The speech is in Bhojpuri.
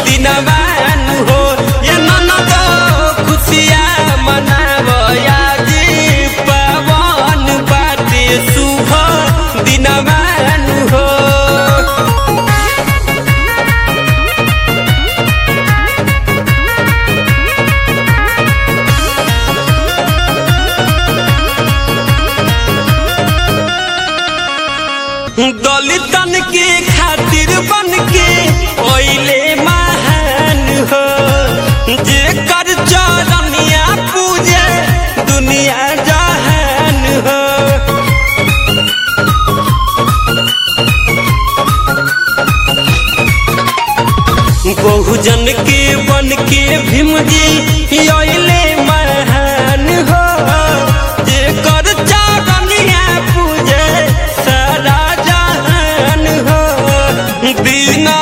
दिनवान हो ये ननद खुशिया मनावया जी पवन बाटे शुभ दिनवान हो दलितन के खातिर बन के ओइले महान हो जे कर चरनिया पूजे दुनिया जहान हो बहुजन के बन के भीम जी ओइले महान हो जे कर चरनिया पूजे सारा जहान हो बिना